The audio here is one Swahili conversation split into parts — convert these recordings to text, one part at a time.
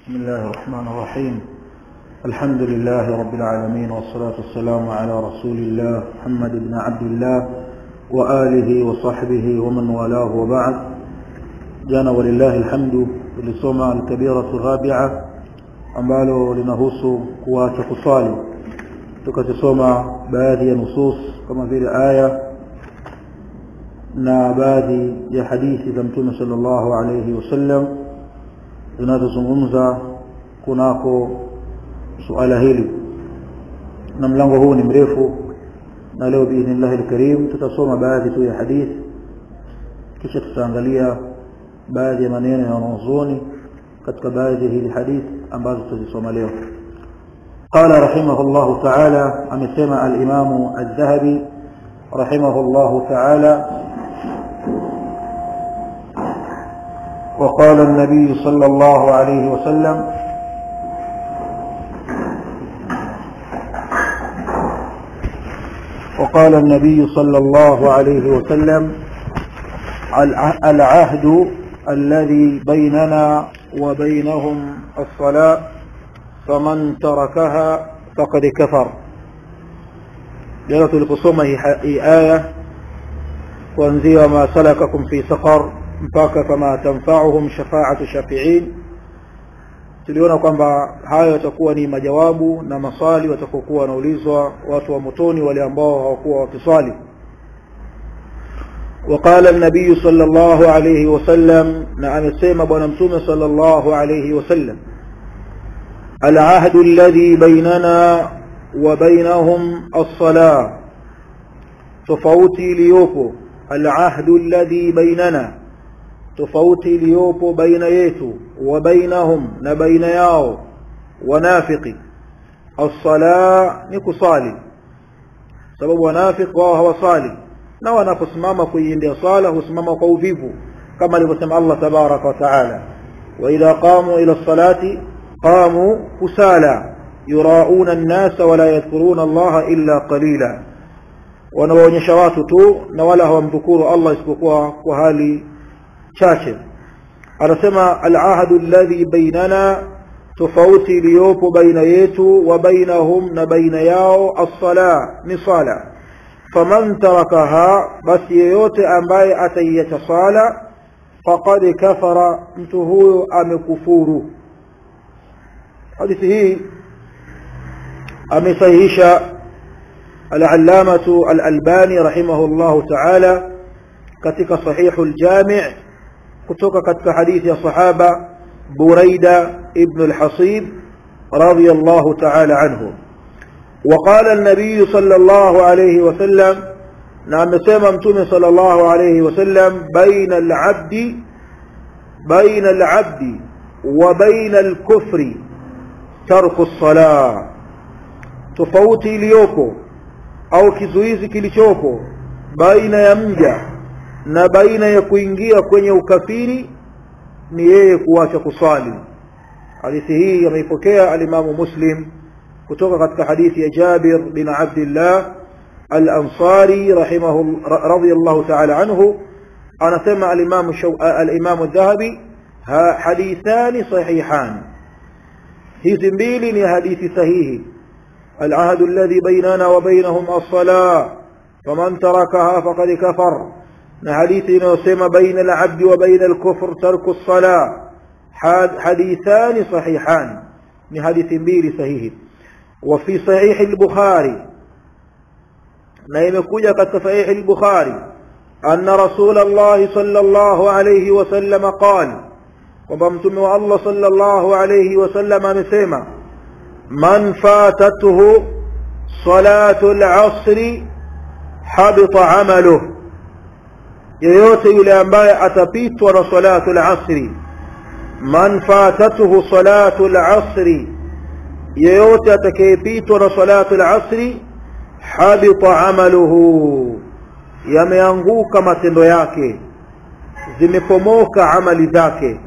بسم الله الرحمن الرحيم الحمد لله رب العالمين والصلاة والسلام على رسول الله محمد بن عبد الله وآله وصحبه ومن والاه وبعد جانا ولله الحمد لسوما الكبيرة الرابعة ambalo linahusu kuacha kuswali tukazisoma baadhi ya nusus kama vile aya na baadhi ya hadithi za mtume sallallahu alayhi wasallam zinazozungumza kunako suala hili na mlango huu ni mrefu na leo biidhnillahi alkarim tutasoma baadhi tu ya hadithi kisha tutaangalia baadhi ya maneno ya wanazuoni katika baadhi ya hili hadithi ambazo tutazisoma leo قال رحمه الله تعالى أمسمع الإمام الذهبي رحمه الله تعالى وقال النبي صلى الله عليه وسلم وقال النبي صلى الله عليه وسلم العهد الذي بيننا وبينهم الصلاة فمن تركها فقد كفر جلت القصومة هي آية وانزي ما سلككم في سقر mpaka fama tanfa'uhum shafa'atu shafi'in tuliona kwamba hayo yatakuwa ni majawabu na maswali watakokuwa wanaulizwa watu wa motoni wale ambao hawakuwa wakiswali وقال النبي صلى الله عليه وسلم نعم السيما بنمتوم صلى الله عليه وسلم العهد الذي بيننا وبينهم الصلاة تفوتي ليوكو العهد الذي بيننا tofauti iliyopo baina yetu wa bainahum na baina yao wanafiki as-sala ni kusali sababu wanafiki wao hawasali na wanaposimama kuiendea sala husimama kwa uvivu kama alivyosema Allah tabaraka wa taala wa idha qamu ila salati qamu kusala yurauna an-nasa wala yadhkuruna Allah illa qalila wanawaonyesha watu tu na wala hawamdhukuru Allah isipokuwa kwa hali chache anasema alahadu alladhi bainana tofauti iliyopo baina yetu wa bainahum na baina yao as-sala ni sala faman tarakaha basi yeyote ambaye ataiacha sala faqad kafara mtu huyo amekufuru hadithi hii amesahihisha al-allamatu al-albani rahimahullahu ta'ala katika sahihul jami' kutoka katika hadithi ya sahaba Buraida ibn al-Hasib radiyallahu ta'ala anhu وقال النبي صلى الله عليه وسلم نعم سمع متوم صلى الله عليه وسلم بين العبد بين العبد وبين الكفر ترك الصلاة تفوتي ليوكو أو kizuizi kilichoko baina ya mja na baina ya kuingia kwenye ukafiri ni yeye kuacha kusali hadithi hii ameipokea alimamu muslim kutoka katika hadithi ya Jabir bin Abdullah al-Ansari rahimahu radiyallahu ta'ala anhu anasema al-Imam al-Imam al-Dhahabi hadithani sahihan hizi mbili ni hadithi sahihi العهد الذي بيننا وبينهم الصلاة فمن تركها فقد كفر na hadithi inayosema baina al-abdi wa baina al-kufr tarku as-salah hadithani sahihan ni hadithi mbili sahihi wa fi sahih al-bukhari na imekuja katika sahih al-bukhari anna rasul Allah sallallahu alayhi wa sallam qala kwamba mtume wa Allah sallallahu alayhi wa sallam amesema man fatatuhu salatu al-asr habita amaluhu yeyote yule ambaye atapitwa na salatu al-asri man fatatuhu salatu al-asri yeyote atakayepitwa na salatu al-asri habita amaluhu yameanguka matendo yake zimepomoka amali zake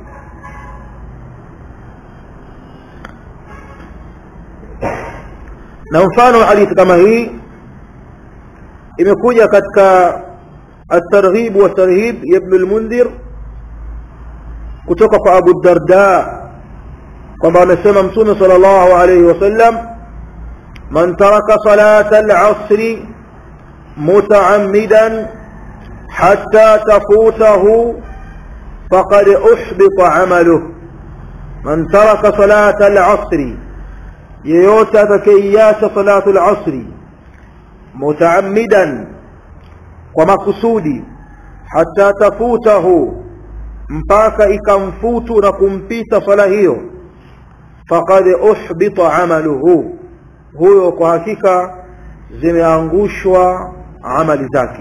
na mfano hadithi kama hii imekuja katika الترغيب والترهيب يا ابن المنذر kutoka kwa Abu Darda kwamba amesema mtume sallallahu alayhi wasallam man taraka salata al-asr mutaammidan hatta tafutahu faqad uhbita amaluh man taraka salata al-asr yeyote atakayeiacha salatu al-asr mutaammidan kwa makusudi hatta tafutahu mpaka ikamfutu na kumpita swala hiyo faqad uhbita amaluhu huyo kwa hakika zimeangushwa amali zake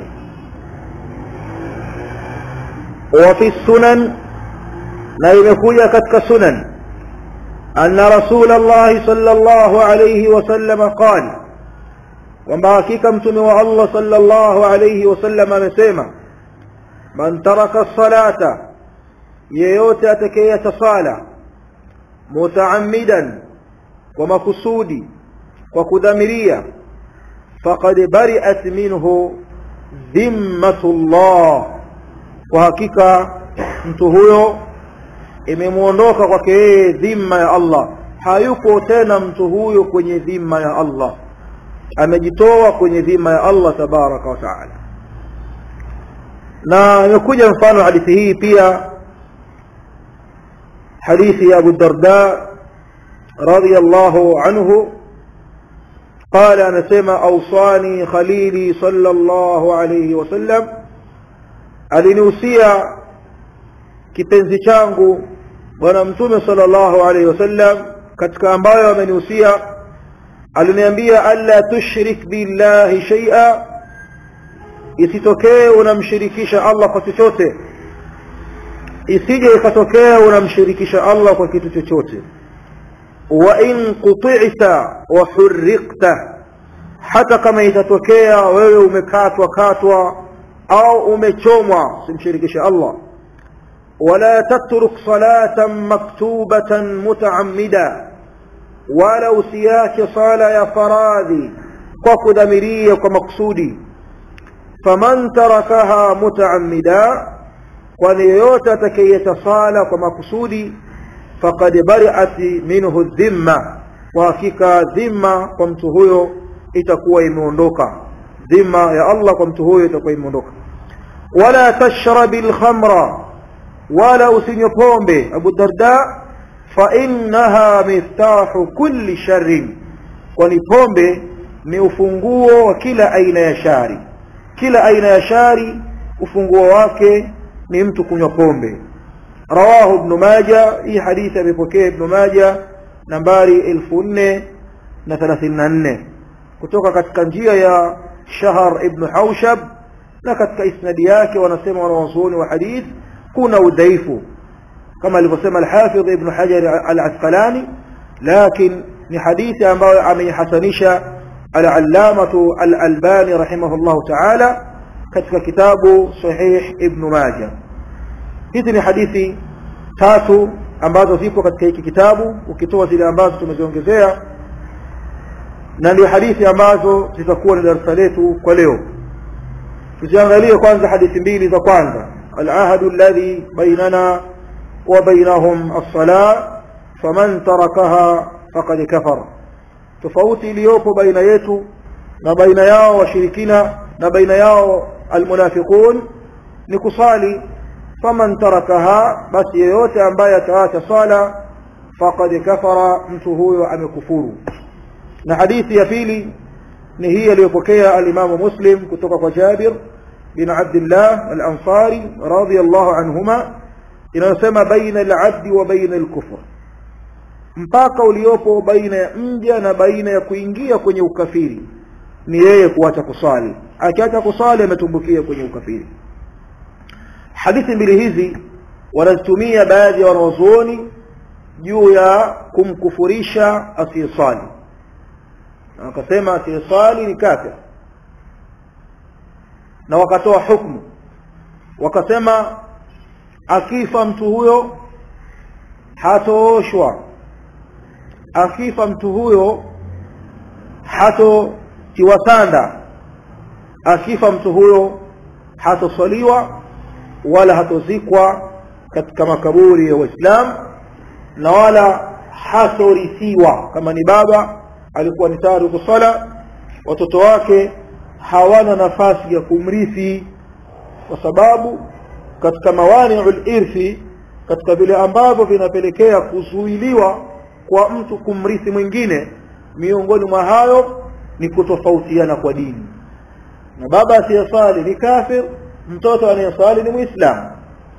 wa fi sunan na imekuja katika sunan anna rasul Allah sallallahu alayhi wasallam qala kwamba hakika mtume wa Allah sallallahu alayhi wasallam amesema man taraka salata yeyote atakayeacha sala mutaammidan kwa makusudi kwa kudhamiria faqad bari'at minhu dhimmatullah kwa hakika mtu huyo imemuondoka kwake yeye dhima ya Allah hayupo tena mtu huyo kwenye dhima ya Allah amejitoa kwenye dhima ya Allah tabaraka wa taala na imekuja mfano hadithi hii pia hadithi ya Abu Darda radiyallahu anhu قال أنا سمع أوصاني خليلي صلى الله عليه وسلم alinihusia kipenzi changu bwana mtume sallallahu alaihi wasallam katika ambayo amenihusia aliniambia alla tushrik billahi shay'a isitokee unamshirikisha Allah kwa chochote isije ikatokea unamshirikisha Allah kwa kitu chochote wa in quti'ta wa hurriqta hata kama itatokea wewe umekatwa katwa au umechomwa simshirikishe Allah wala tatruk salatan maktubatan mutaammida wala usiache sala ya faradhi kwa kudhamiria kwa maksudi faman tarakaha mutaammida kwani yeyote atakayeta sala kwa makusudi faqad bari'at minhu dhimma kwa hakika dhimma kwa mtu huyo itakuwa imeondoka dhima ya Allah kwa mtu huyo itakuwa imeondoka wala tashrabil khamra wala usinywe pombe Abu Darda fa innaha miftahu kulli sharrin kwani pombe ni ufunguo wa kila aina ya shari kila aina ya shari ufunguo wake ni mtu kunywa pombe rawahu ibn majah hii hadithi amepokea ibn majah nambari 1434 kutoka katika njia ya shahar ibn haushab na katika isnadi yake wanasema wanawazuoni wa hadith kuna udhaifu kama alivyosema al-hafidh ibn hajar al-asqalani lakin ni hadithi ambayo ameihasanisha al-allamatu al-albani rahimahullahu ta'ala katika kitabu sahih ibn majah hizi ni hadithi tatu ambazo zipo katika hiki kitabu ukitoa zile ambazo tumeziongezea na ndio hadithi ambazo zitakuwa ni darasa letu kwa leo tuziangalie kwanza hadithi mbili za kwanza al-ahadu alladhi bainana wa bainahum as-salah faman tarakaha faqad kafara tofauti iliyopo baina yetu na baina yao washirikina na baina yao almunafiqun ni kusali faman tarakaha basi yeyote ambaye ataacha sala faqad kafara mtu huyo amekufuru na hadithi ya pili ni hii aliyopokea alimamu muslim kutoka kwa jabir bin abdillah al-ansari radiyallahu anhuma inayosema baina al-abdi wa baina al-kufr mpaka uliopo baina ya mja na baina ya kuingia kwenye ukafiri ni yeye kuacha kusali akiacha kusali ametumbukia kwenye ukafiri hadithi mbili hizi wanazitumia baadhi ya wanazuoni juu ya kumkufurisha asiyesali wakasema asiyesali ni kafir na wakatoa hukumu wakasema akifa mtu huyo hatooshwa akifa mtu huyo hatotiwa sanda akifa mtu huyo hatoswaliwa wala hatozikwa katika makaburi ya Waislamu na wala hatorithiwa kama ni baba alikuwa ni tariku sala watoto wake hawana nafasi ya kumrithi kwa sababu katika mawani'ul irthi katika vile ambavyo vinapelekea kuzuiliwa kwa mtu kumrithi mwingine miongoni mwa hayo ni kutofautiana kwa dini na baba asiyesali ni kafir mtoto anayesali ni muislamu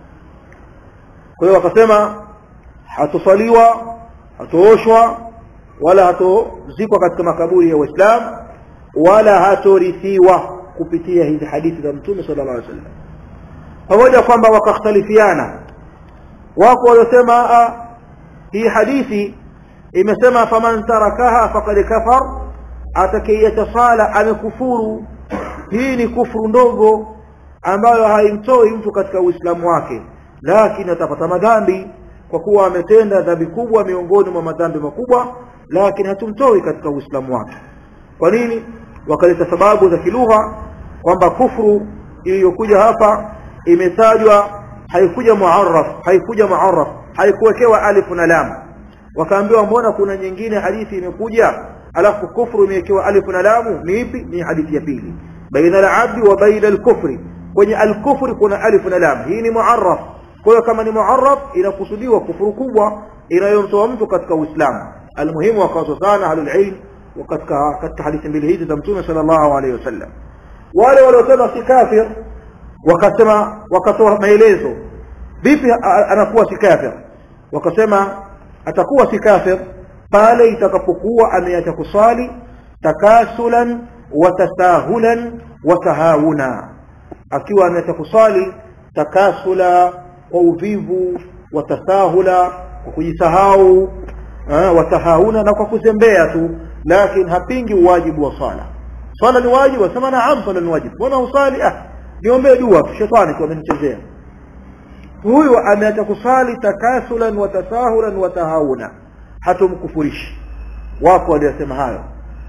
kwa hiyo wakasema hatosaliwa hatooshwa wala hatozikwa katika makaburi ya waislamu wala hatorithiwa kupitia hizi hadithi za mtume sallallahu alaihi wasallam pamoja kwamba wakakhtalifiana wako waliosema hii hadithi imesema faman tarakaha faqad kafar atakayeacha sala amekufuru hii ni kufuru ndogo ambayo haimtoi mtu katika uislamu wake lakini atapata madhambi kwa kuwa ametenda dhambi kubwa miongoni mwa madhambi makubwa lakini hatumtoi katika uislamu wake kwa nini wakaleta sababu za kilugha kwamba kufuru iliyokuja hapa imetajwa haikuja muarraf haikuja muarraf haikuwekewa alif na lam wakaambiwa mbona kuna nyingine hadithi imekuja alafu kufru imewekewa alif na lamu ni ipi ni hadithi ya pili baina al-abdi wa baina al-kufri kwenye al-kufri kuna alif na lam hii ni muarraf kwa hiyo kama ni muarraf inakusudiwa kufuru kubwa inayomtoa mtu katika uislamu almuhimu wakawaso sana ahlul ilm katika katika hadithi mbili hizi za mtume sallallahu alaihi wasallam wale waliosema si kafir wakasema wakatoa maelezo vipi anakuwa si kafir wakasema atakuwa si kafir pale itakapokuwa ameacha kusali takasulan wa tasahulan wa tahawuna akiwa ameacha kusali takasula kwa uvivu wa tasahula kwa kujisahau watahawuna na kwa kuzembea tu lakini hapingi uwajibu wa sala swala ni wajibu asema naam swala ni wajibu mbona usali ah niombee dua shetani tu amenichezea huyu ameacha kusali takasulan wa tasahulan wa tahawuna hatumkufurishi wako waliosema hayo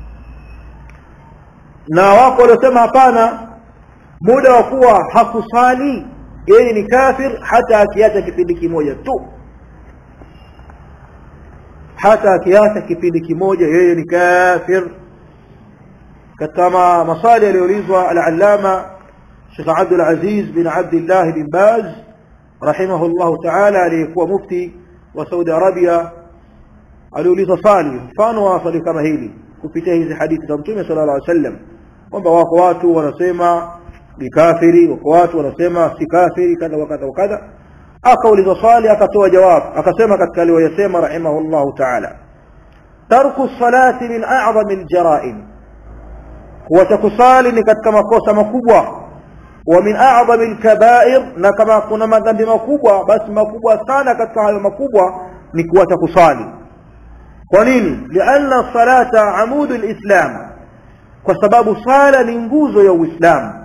na wako waliosema hapana muda wa kuwa hakusali yeye ni kafir hata akiacha kipindi kimoja tu hata akiacha kipindi kimoja yeye ni kafir katika masali aliyoulizwa al-allama Sheikh Abdul Aziz bin Abdullah bin Baz rahimahullah ta'ala aliyekuwa mufti wa Saudi Arabia aliuliza swali mfano wa swali kama hili kupitia hizi hadithi za Mtume sallallahu alaihi wasallam kwamba wako watu wanasema ni kafiri wako watu wanasema si kafiri kadha wa kadha wa kadha akauliza swali akatoa jawabu akasema katika aliyosema rahimahullah ta'ala tarku salati min a'zami al-jara'im kuacha kusali ni katika makosa makubwa wa min a'zami al-kaba'ir na kama kuna madhambi makubwa basi makubwa sana katika hayo makubwa ni kuacha kusali kwa nini lianna salata amudu al-islam kwa sababu sala ni nguzo ya uislamu